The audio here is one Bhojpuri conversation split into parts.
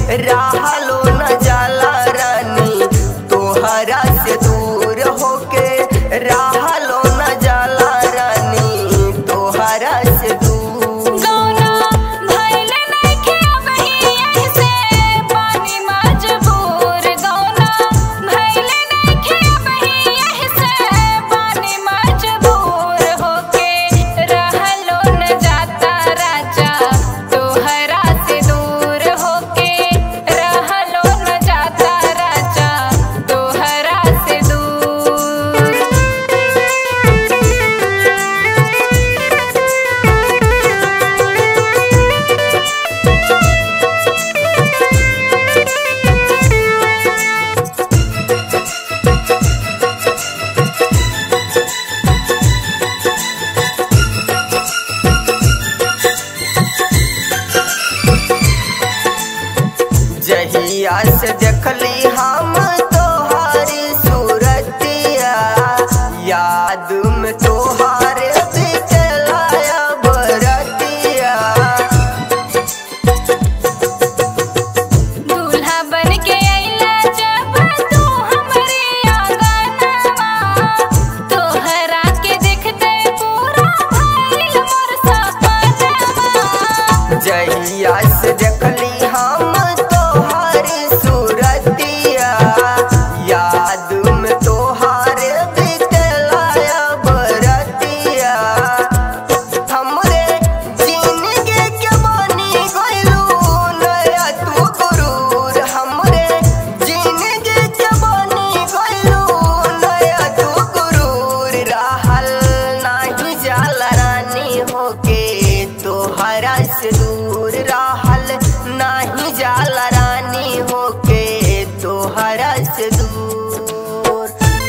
रहलो न जाला रानी तोहरा से दूर होके रहलो न जाला रानी तोहरा से दूर गौना भइले नइखे अबही ऐसे पानी मजबूर गौना भइले नइखे अबही ऐसे पानी मजबूर होके रहलो न जाता राजा तोहरा से दूर होके रहलो न जाता राजा तोहरा से दूर जहिया से देखली हम तोहारी सूरतिया याद में तोहारे बितलाया बरतिया दूल्हा बन के अइला जब तू हमरे आंगनवा तोहरा के देखते पूरा भइल मोर सपनवा जहिया से देखली हम तोहारी सूरतिया याद में तोहारे बितलाया बरतिया हमरे जिंदगी के बनी गइलू नया तू गुरूर हमरे जिंदगी के बनी गइलू नया तू गुरूर रहल नाही जाला रानी होके तोहरा से दूर रहल नाही जाला रानी होके तोहरा से दूर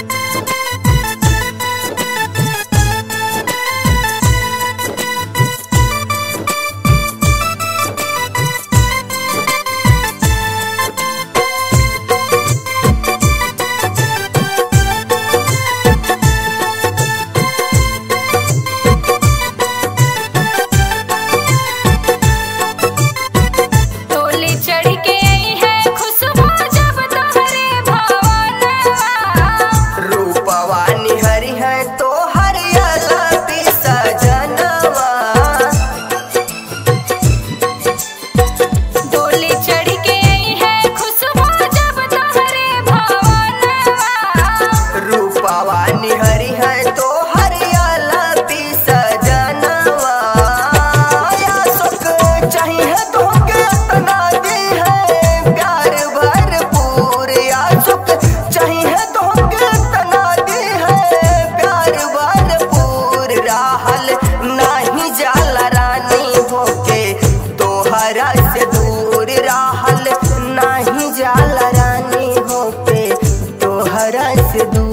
टोली चढ़ के आई है खुशबू जब तोहरे भवनवा रूपवा निहरी है तो हरियाला पिसा जनवा डोली चढ़ के आई है खुशबू जब तोहरे भवनवा रूपवा निहरी है तो हरियाला पिसा जनवा या सुख चाहिए तो के तना दी है प्यार भरपूर या सुख चाहिए तो के तना दी है प्यार भरपूर राहल नहीं जाला रानी होके तोहरा से दूर राहल नहीं जाला रानी होके तोहरा से दूर